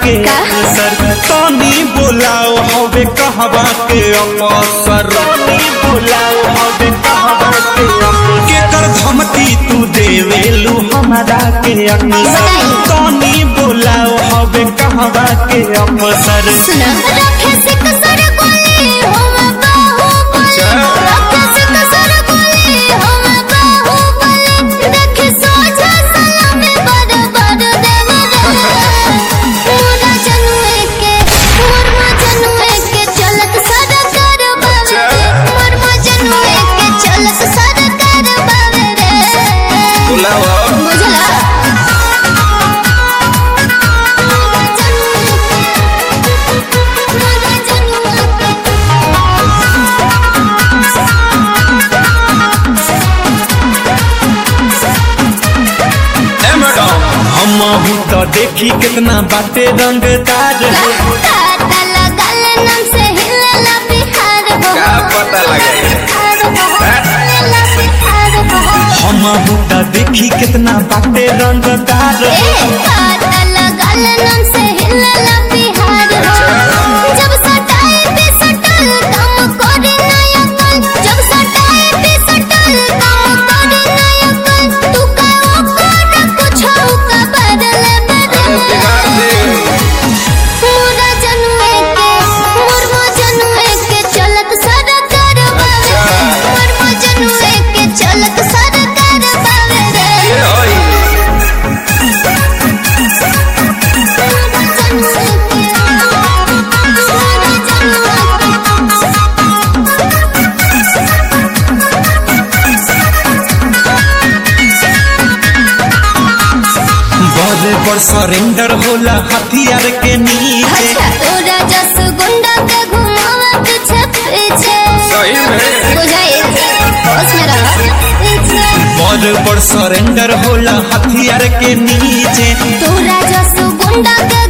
के का? सर तनी बोलाओ हवे कहवा के अवसर तनी बोलाओ हवे कहवा के अवसर केकर धमकी तू देवेलू हमारा के अक्सर तनी बोलाओ हवे कहवा के अवसर सुना रखे से कसर गोली हम बाहुबली रखे से कसर गोली हम बाहुबली देखे सोझा सलामी बड़ बड़ देव मोरा जनुए के मोरमा जनुए के चलत सरकार बावे रे मोरमा जनुए के चलत सरकार बावे रे बुझला हम तो देखी कितना बाटे रंगदार है पता लगल नाम से हिलला बिहार हो का पता लगे? हिलला बिहार हो हम तो देखी कितना बाटे रंगदार ए है पता लगल नाम से हिलला बिहार हो जब सटाए पे सटल काम करे नायकल जब सटाए पे सटल काम करे नायकल तू का ओकर कुछ का बदले अरे बिहार बदले से मोरा जनुए के मोरमा जनुए के चलत सरकार बावे रे मोरमा जनुए के चलत सरकार बावे रे ये होई मोरा जनुए के मोरा जनुए बड़े पर सरेंडर होला हथियार के नीचे अच्छा तोरा जस गुंडा के घुमावा पीछे पीछे सही में बुझाई होश में रह पीछे बड़े पर सरेंडर होला हथियार के नीचे तोरा जस गुंडा के